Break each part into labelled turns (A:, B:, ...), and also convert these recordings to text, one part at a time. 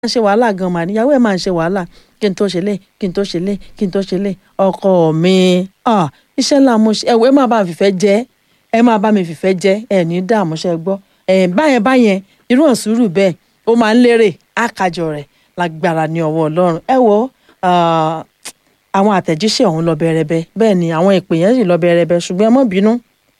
A: ń ṣe wàhálà gan mà níyàwó ẹ̀ máa ń ṣe wàhálà kí n tó ṣe lé kí n tó ṣe lé kí n tó ṣe lé ọkọ mi ah, iṣẹ́ ńlá mo ṣe ẹ̀wọ̀ ẹ máa bá mi fìfẹ́ jẹ́ ẹ máa bá mi fìfẹ́ jẹ́ ẹ ní dààmú ṣe gbọ́ ẹ báyẹn báyẹn irú ọ̀sùrù bẹ́ẹ̀ ó máa ń lérè àkàjọ rẹ̀ lágbára ní ọwọ́ ọlọ́run ẹ wo ah, àwọn àtẹ̀jíṣẹ́ ọ̀hún lọ bẹ̀rẹ̀bẹ̀ bẹ́ẹ̀ ni àwọn ìpè yẹn sì lọ bẹ̀rẹ̀bẹ̀ ṣùgbọ́n ẹ má bínú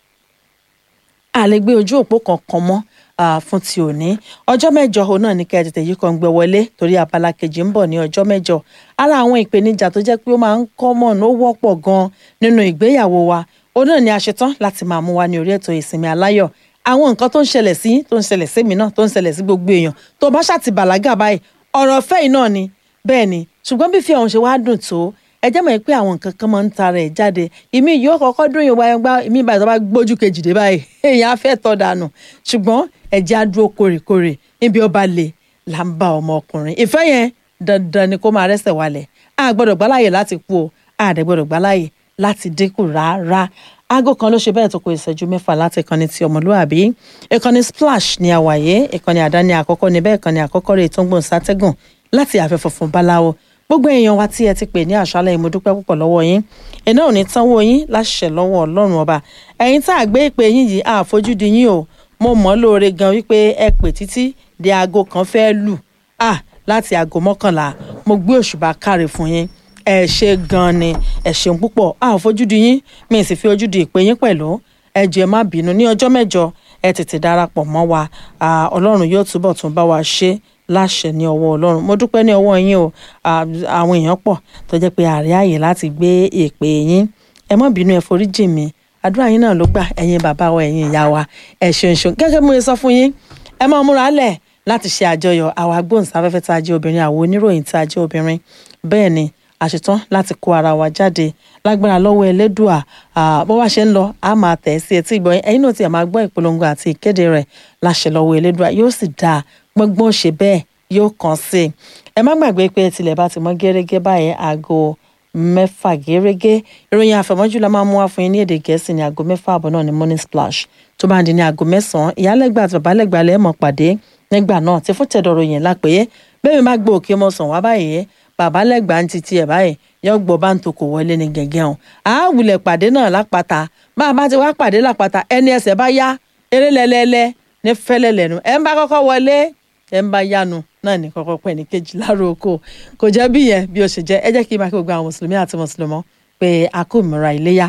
A: a lè gbé ojú òpó kankan mọ́ ah, fún ti òní ọjọ́ mẹ́jọ òun náà ní kẹ́ ẹ tètè yí kan gbé wọlé torí abala kejì ń bọ̀ ní ọjọ́ mẹ́jọ ara àwọn ìpèníjà tó jẹ́ pé ó máa ń common ó wọ́pọ̀ gan nínú ìgbéyàwó wa òun náà ni a ṣetán láti máa mú wa ní orí ètò ìsinmi aláyọ̀ àwọn nǹkan tó ń ṣẹlẹ̀ sí tó ń ṣẹlẹ̀ sí mi náà tó ń ṣẹlẹ̀ sí gbogbo èèyàn tó bá ṣàti bàlágà báyìí ọ̀rọ̀ ọ̀fẹ́ yìí náà ni bẹ́ẹ̀ ni ṣùgbọ́n bí fi ọ̀hún ṣe wá dùn tó ẹ jẹ́ mọ̀ pé àwọn nǹkan kan máa ń tara ẹ̀ jáde ìmí yóò kọ́kọ́ dún yóò wáyé gbá ìmí ìbàdàn bá gbójú kejì dé báyìí èèyàn á fẹ́ tọ́ dànù ṣùgbọ́n ẹ̀jẹ̀ á dúró kórèkórè níbi ó bá le là ń bá ọmọ ọkùnrin ìfẹ́ yẹn dandan ni kó máa rẹ́sẹ̀ wálẹ̀ a gbọ́dọ̀ gbáláyè láti kú o a dẹ̀ gbọ́dọ̀ gbáláyè láti dínkù rárá aago kan ló ṣe bẹ́ẹ̀ tó kó ìṣẹ́jú mẹ́fà láti ìkànnì ti ọmọlúwàbí ìkànnì splash ní àwàyé ìkànnì àdáni àkọ́kọ́ níbẹ̀ ìkànnì àkọ́kọ́ rẹ̀ tó ń gbòǹ sátẹ́gùn láti àfẹ́ funfun báláwo gbogbo èèyàn wa tí ẹ ti pè ní àṣálẹ́ yìí mo dúpẹ́ púpọ̀ lọ́wọ́ yín iná ò ní tánwó yín láṣẹ lọ́wọ́ ọlọ́run ọba ẹ̀yin tá a gbé ìpè yín yìí àfojúdi yín o mo mọ̀ lóore gan wípé ẹ pè títí di aago kan fẹ́ lù ah láti aago mọ́kànlá mo gbé òṣùbà káre fún yín ẹ ṣe gan ni ẹ ṣeun púpọ̀ àfojúdi yín mi sì fi ojú di ìpè yín pẹ̀lú ẹ jọ̀ọ́ ẹ má bínú ní ọjọ́ mẹ́jọ ẹ tètè darapọ̀ mọ́ wa ọlọ́run yóò túbọ̀ tún bá wa ṣe láṣẹ ní ọwọ́ ọlọ́run mo dúpẹ́ ní ọwọ́ yín o àwọn èèyàn pọ̀ tó jẹ́ pé àárẹ̀ àyè láti gbé èpè yín ẹ má bínú ẹ forí jì mí àdúrà yín náà ló gbà ẹ̀yin bàbá wa ẹ̀yin ìyá wa ẹ ṣeun ṣeun gẹ́gẹ́ bí mo sọ fún yín ẹ máa múra lẹ̀ láti ṣe àjọyọ̀ àwọn agbóhùnsáfẹ́fẹ́ tá a jẹ́ obìnrin àwọn oníròyìn tá a jẹ́ obìnrin bẹ́ẹ̀ ni àṣetán láti kó ara wa jáde lágbára lọ́wọ́ ẹlẹ́dùà bó wá ṣe ń lọ a máa tẹ̀ sí etí ìgbọ́ ẹ̀yin náà ti máa gbọ́ ìpolongo àti ìkéde rẹ̀ láṣẹ lọ́wọ́ ẹlẹ́dùà yóò sì dáa gbọ́ngbọ́n ṣe bẹ́ẹ̀ yóò kàn sí i ẹ má gbàgbé pé tilẹ̀ bá ti mọ́ gẹ́rẹ́gẹ́ báyẹn aago mẹ́fà gẹ́rẹ́gẹ́ ìròyìn àfẹ̀mọ́jú la máa mú wá fún yín ní èdè gẹ̀ẹ́sì ní aago mẹ́fà àbọ̀ náà ní morning splash tó bá ń di ní aago mẹ́sàn-án ìyálẹ́gbà àti bàbálẹ́gbà lẹ́ mọ̀ pàdé nígbà náà tí fún tẹ̀dọ̀rọ̀ yẹn lápẹ́yẹ bẹ́ẹ̀ mi má gbọ́ òkè mọ́ sàn wá báyìí bàbálẹ́gbà ń titi ẹ̀ báyìí yọ gbọ́ bá ń tokò wọlé ní gẹ̀gẹ́ hàn á wulẹ̀ pàdé náà lápáta bá a bá ti wá pàdé lápáta ẹni ẹsẹ̀ bá yá eré lẹ́lẹ́lẹ́ ní fẹ́lẹ́ lẹ́nu ẹ̀ ń bá kọ́kọ́ wọlé ẹ̀ ń bá yánu náà ní kọ́kọ́ pẹ́ ní kejì láàárọ̀ oko kò jẹ́ bí yẹn bí ó ṣe jẹ́ ẹ jẹ́ kí n máa kí gbogbo àwọn mùsùlùmí àti mùsùlùmọ́ pé a kò múra iléyá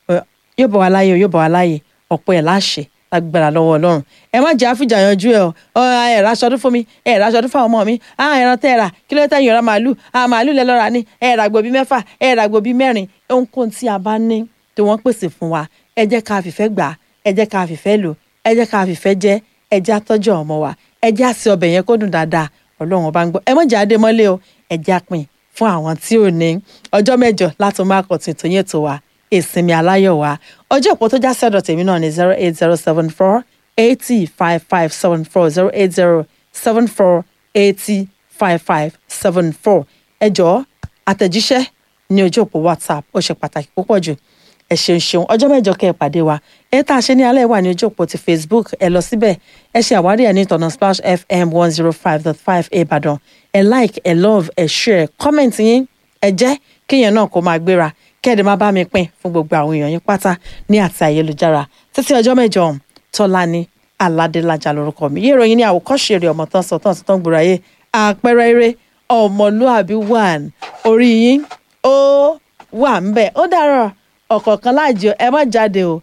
A: yóò bọ̀ wá láyé yóò bọ̀ wá láyé ọ̀pọ̀ ẹ̀ láṣẹ lágbára lọ́wọ́ ọlọ́run ẹ má jẹ́ àfìjà yanjú ẹ ọ ẹ ra aṣọ ọdún fún mi ẹ ra aṣọ ọdún fún àwọn ọmọ mi á ẹran tẹ́ ẹ rà kí ló tẹ́ yín ra màálù á màálù lẹ lọ́ra ní ẹ ra gbòbí mẹ́fà ẹ ra gbòbí mẹ́rin ohunkóhun tí a bá ní tí wọ́n pèsè fún wa ẹ jẹ́ ká fìfẹ́ gbà ẹ jẹ́ ká fìfẹ́ lò ẹ jẹ́ ká fìfẹ́ jẹ ẹ jẹ́ àtọ́jú ọmọ wa ẹ jẹ́ àsè ọbẹ̀ yẹn kó dùn dáadáa ọlọ́run ọba ń gbọ́ ẹ mọ̀ jẹ́ adé mọ́lé o ẹ jẹ́ àpín fún àwọn tí ò ní ọjọ́ mẹ́jọ láti máa kọ̀ tuntun yẹn tó wa ìsinmi aláyọ̀ wa ọjọ́ ìpò tó já sẹ́dọ̀ tèmi náà ní zero eight zero seven four eighty five five seven four zero eight zero seven four eighty five five seven four ẹ jọ̀ọ́ àtẹ̀jíṣẹ́ ní ojú òpó whatsapp ó ṣe pàtàkì púpọ̀ jù ẹ ṣeun ṣeun ọjọ́ mẹ́jọ kẹ́ ẹ pàdé wa ẹ tá a ṣe ní alẹ́ wà ní ojú òpó ti facebook ẹ lọ síbẹ̀ ẹ ṣe àwárí ẹ ní ìtọ̀nà splash fm one zero five dot five ìbàdàn ẹ like ẹ love ẹ share comment yín ẹ jẹ́ kíyẹn náà kó máa gbéra kẹ́ẹ̀dẹ̀ má bá mi pín fún gbogbo àwọn èèyàn yín pátá ní àti ayélujára títí ọjọ́ mẹ́jọ ọ̀hún tọ́lání aládélájà lórúkọ mi yé ìròyìn ní àwòkọ́ṣe eré ọmọ tán sọ tán sí tán gbòòrò ayé àpẹẹrẹ eré ọmọlúàbí one orí yín ó wà ń bẹ̀ ó dàrọ̀ ọ̀kọ̀ọ̀kan láàjọ ẹ má jáde o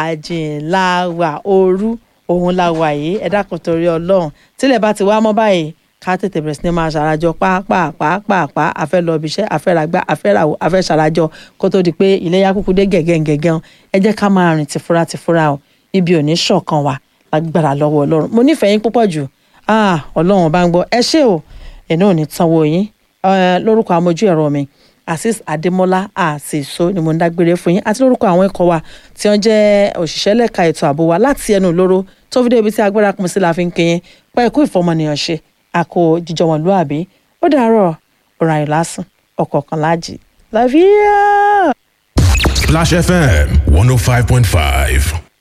A: àjìnláwà òru òun la wà yìí ẹ dákun torí ọlọ́run tílẹ̀ bá ti wá mọ́ báyìí ká tètè bẹ̀rẹ̀ sí ni máa ṣàràjọ pàápàá àfẹ́ lọ ibi iṣẹ́ àfẹ́ ràgbá àfẹ́ ràwọ̀ àfẹ́ ṣàràjọ kó tó di pé iléyà kúkú dé gẹ̀gẹ́gẹ̀gẹ́ ẹ jẹ́ ká máa rìn tìfura tìfura o ibi ò ní ṣọ̀kan wa lágbára lọ́wọ́ ọlọ́run mo nífẹ̀ẹ́ yín púpọ̀ jù ọlọ́run bá ń gbọ́ ẹ ṣé o ẹ̀nà ò ní tanwó yín lórúkọ amójú ẹ̀rọ mi azeez adémọlá àṣìṣó ni mo ń dágbére fún yín àti lórúkọ àwọn ikọ̀ wa tí wọ́n jẹ́ òṣìṣẹ́ lẹ́ka ètò ààbò wa láti ẹnu ìloro tó fi dé ibi tí agbára kún sí la fi ń kéyìn pẹ́ ikú ìfọmọnìyàn ṣe àkó jíjọ wọn lúàbí ó dàárọ̀ ọ̀rọ̀ àyè lásán ọ̀kọ̀ọ̀kan láàjì láfíà.
B: Splash FM 105.5.